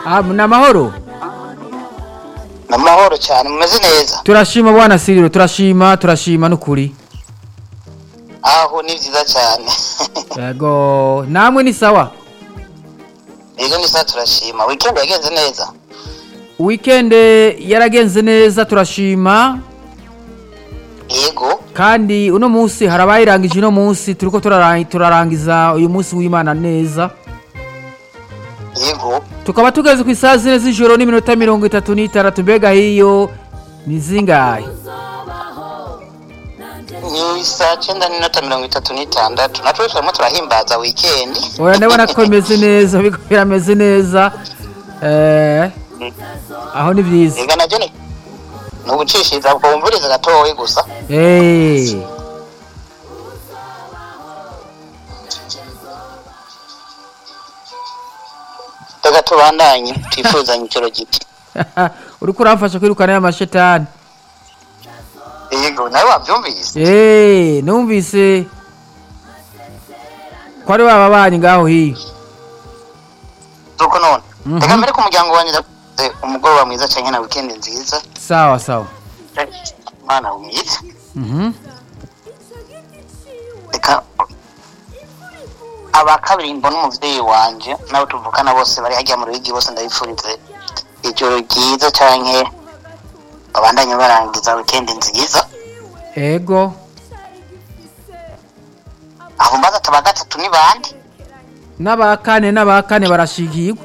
Ah, ni amahoro ni amahoro cyane mumeze neza turashima bwana siriro turashima turashima n'ukuri aho ni byiza cyane yego namwe ni sawa yego ni saa turashima wikendi yagenze neza wikende yaragenze neza turashima yego kandi uno munsi hari abayirangije uno munsi turiko turara- turarangiza uyu munsi w'imana neza yego tukaba tugeze ku isaha zine z'ijoro n'iminota mirongo itatu n'itandatu mbega hiyo ni zingahe ni saa cyenda n'iminota mirongo itatu n'itandatu natwe turimo turahimbaza wikendi oya ndabona ko bimeze neza biriko birameze neza eh, aho ni byiza yego nabyo ni ni ugucishiriza bwumviriza gatowe gusa Eh, reka tubandanye twifuzanye icyo giti uriko uramfasha kwirukana ya mashetani yego nawe wabyumvise Eh, numvise ko ari baba banyi ngaho hiyo nuko none Mhm. reka mbere ku muryango wanjye ndakuze umugoroba mwiza cyane na wikendi nziza sawa sawa mwana mwiza Mhm. reka aba kabiri mbona umubyeyi wanje nabo tuvukana bose bari hajya mu ruhigi bose ndabifurize ijoro ryiza canke babandanye barangiza wikendi nziza ego aho mbaza ati aba gatatu ni bande n'abakane n'abakane barashigirwa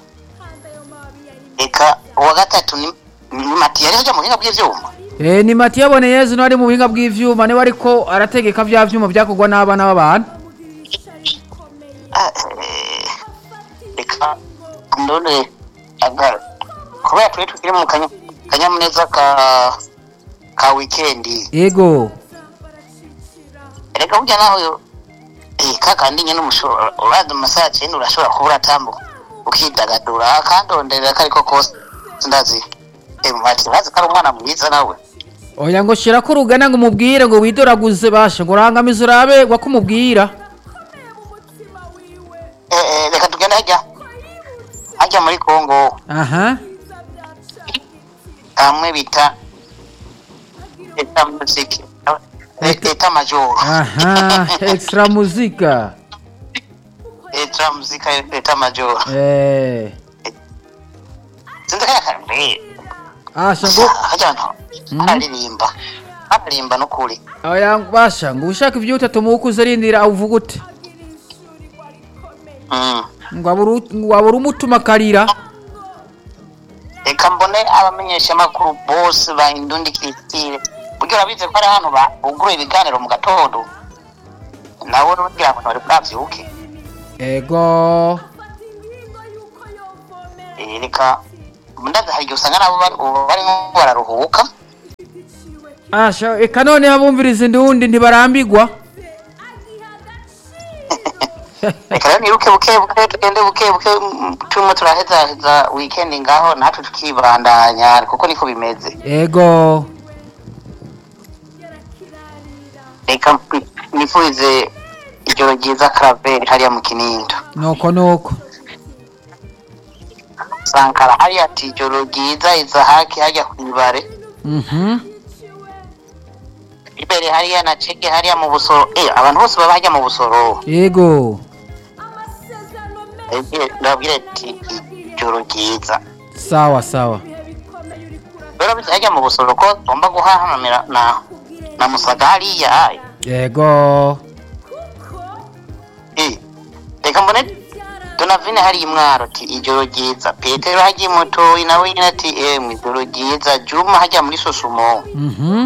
reka uwa gatatu ni ni mati yari hajya mu buhinga bw'ivyuma Eh, ni mati yabone yezu n'ari mu buhinga bw'ivyuma niwe ariko arategeka vya vyuma vyakorwa n'abana b'abantu Ah, eh, reka ndone aga kubera turi tukiri mu kanya- kanyamuneza ka ka wikendi ego reka burya naho eh kakandi nyene umushobora uraza mu masaha cyenda urashobora kuba uratambuka ukidagadura akandonderera ko ariko kose ndazi eh mati bazi ko ari umwana mwiza nawe oya ngo shirako urugana ngo umubwire ngo widoraguze bashe ngo urangamize urabe wakumubwira eh eh reka tugende hajya hajya muri Kongo aha kamwe bita eta muziki eta major aha extra muzika eta muzika eta major eh sinzi kaya kambe asha ngo hajya no aririmba aririmba n'ukuri oya basha ngo ushaka ivyo utatu mu ukuze rindira awuvuga ute mm ngo aburu ngo abura umutuma akarira reka mbone abamenyesha amakuru bose ba indundi kiristire buryo urabizi ko ari ahantu bugura ibiganiro mu gatondo nawe urubwira ngo ntibari bwavyuke ego Eh, reka ndaza hari igihe usanga nabo bari- ubu barimo bararuhuka asha eka none abumviriza indundi ntibarambigwa reka rero niruke buke buke tugende buke buke mm, turimo turahezaheza wikendi ngaho natwe tukibandanya kuko niko bimeze ego reka mpi- nifurize ijoro ryiza karaveri hariya mu kinindo nuko nuko sankara hariya ati ijoro ryiza izahaki hajya ku ibare mhm imbere hariya na ceke hariya mu busoro eh abantu bose baba hajya mu busoro ego Eh, ndabwire ati ijoro ryiza sawa sawa rero bize hajya mu busoro ko ngomba guhahamira na na musaga hariya ego eh reka mbone donavine hari imwaro ati ijoro ryiza petero hagiye mutoyi nawe nyine ati eh mu ijoro ryiza juma hajya muri sosumo mhm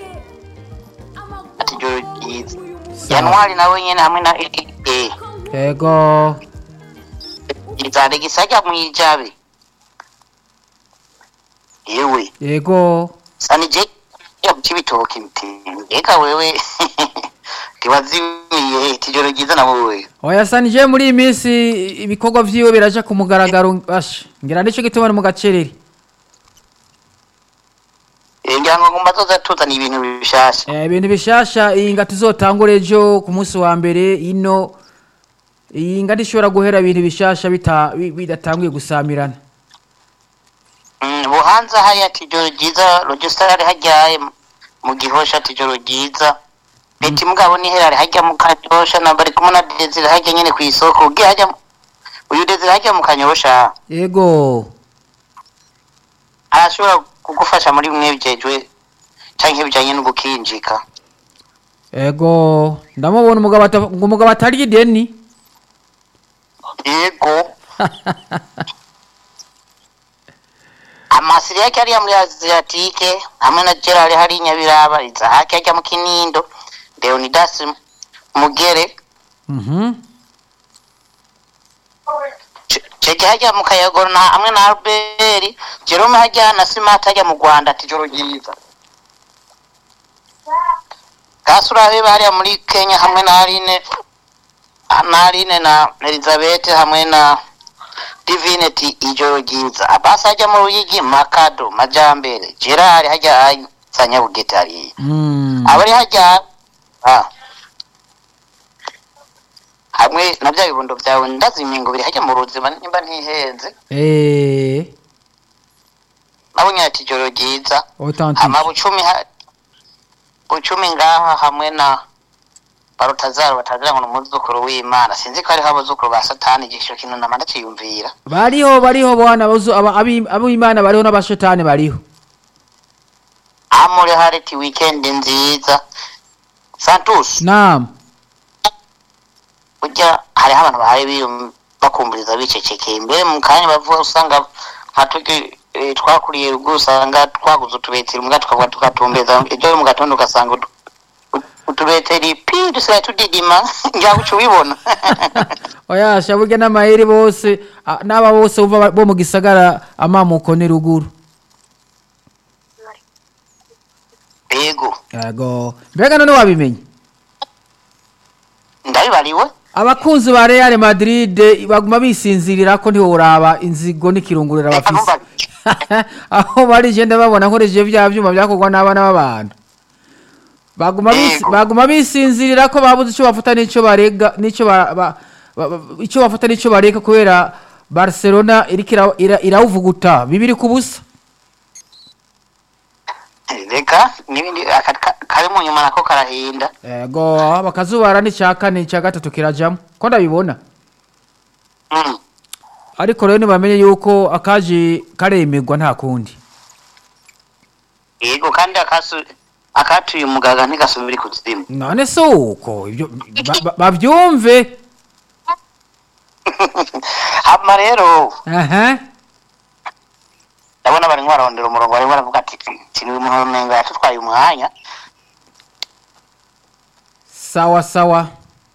ati ijoro ryiza sawa januari nawe nyine hamwe na eh ego izaregisa hajya mu ijabe yewe ego sanije ya mukibitoki mti eka wewe tiwazimiye tijoro ryiza na wowe oya sanije muri iyi minsi ibikorwa vyiwe biraja ku mugaragaro basha ngira nico gituma ni mu gacerere Eh, ngira ngo ngomba zoza tuzana ibintu bishasha Eh, ibintu bishasha iyi ngati izotangura ejo ku munsi wa mbere ino iyi ngati ishobora guhera ibintu bishasha bita- bi- bidatanguye gusamirana Mm, buhanza hariya tijoro ryiza rogisitari hajyaye mu gihosha tijoro ryiza beti mugabo niherare hajya mu kanyosha na bari kumwe na desire hajya nyene ku isoko ugiye hajya mu- uyu desire hajya mu kanyosha yego arashobora kugufasha muri bimwe bijejwe canke bijanye no gukinjika yego ndamubona umugabo ata- ngo umugabo atarya ideni yego amasiri yake hariya muri asiatike hamwe na gerard hari nyabiraba izahake hajya mu kinindo leonidas mugere Mhm. cege hajya mu kayagoro na hamwe na albert jerome hajya na simati hajya mu rwanda ati joro ryiza kasuraheba hariya muri kenya hamwe na aline na aline na elizabeth hamwe na divine ati ijoro ryiza abasi hajya mu ruyigi makado majambere gerard hajya sanyabugete hariya Mm. abari hajya ah. hamwe na bya bibondo byawe ndazimye ngo biri hajya mu ruzima nimba ntihenze Eh, nabonye ati ijoro ryiza authentique. hama bucumi ha- bucumi ngaha hamwe na barutazaro batagira ngo ni umuzukuru w'imana sinzi ko hariho abuzukuru ba satani igico kintu nama ndaciyumvira bariho bariho bwana abazu- aba- abi- ab'imana bariho n'abashetani bariho amuri hariti wikendi nziza santus naam burya hariho abantu bahari biyum- bakumviriza bicecekeye mbere mu kanya bavuga usanga nka tugi eh, twakuriye ruguru usanga twaguze utubeteri mbwa tukavuga tukatumbeza ibyo mu gatondo ugasanga utu- utu- utubeteri pi dusigaye tudidima ngira uca ubibona oyasha burya n'amayeri bose a- n'aba bose bumva ba- bo mu gisagara amamuko ni ruguru yego yego mbega none wabimenye ndabibariwe abakunzi ba real madrid baguma bisinzirira ko ntiworaba inzigo n'ikirungurira Reka bafise numva- aho bari genda babona nkoresheje bya byuma byakorwa n'abana b'abantu baguma bisi- Yego. baguma bisinzirira ko babuze icyo bafata n'icyo barega n'icyo ba- ba- ba- ba- icyo bafata n'icyo bareka kubera barcelona iriko ira- ira- irawuvuguta bibiri ku busa reka n'ibindi aka- ka- kari mu nyuma nako karahinda yego bakazubara n'icya kane icya gatatu kirajamo ko ndabibona Mm. ariko rero ntibamenye yuko akaje karemerwa nta kundi yego kandi akasu akatuye umugaga ntigasubire kuzimu none si uko ibyo ba- ba- babyumve hama rero aha ndabona barimo bararondera umurongo barimo baravuga ati kiniwe umuntu yatutwaye umwanya sawa sawa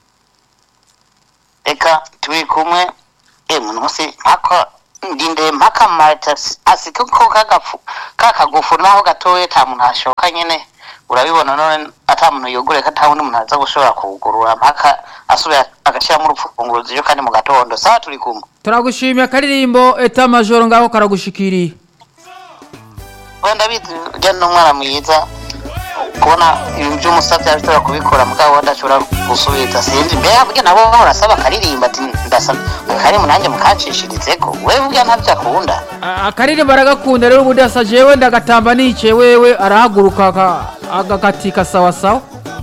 reka turi kumwe e muntu wose mpaka ndinde mpaka marita asika ko kagafu kakagufu naho gatoye ta muntu ashoka nyene urabibona none ata muntu yogure ko ata wundi muntu aza gushobora kuwugurura mpaka asubira agashiramo urupfunguruzo iyo kandi mu gatondo sawa turi kumwe turagushimiye akaririmbo eta majoro ngaho karagushikiriye wenda bizi ujya n'umwana mwiza kubona ibintu by'umusabye ashobora kubikora mugabo adashobora gusubiza sinzi mbere burya nabo barasaba akaririmba ati ndasaba akarimu nanjye mukancishirizeko wewe burya ntabyo akunda A- akaririmbo aragakunda rero ubundi asa jewe ndagatamba nicaye wewe arahaguruka aka- agakatika sawa sawa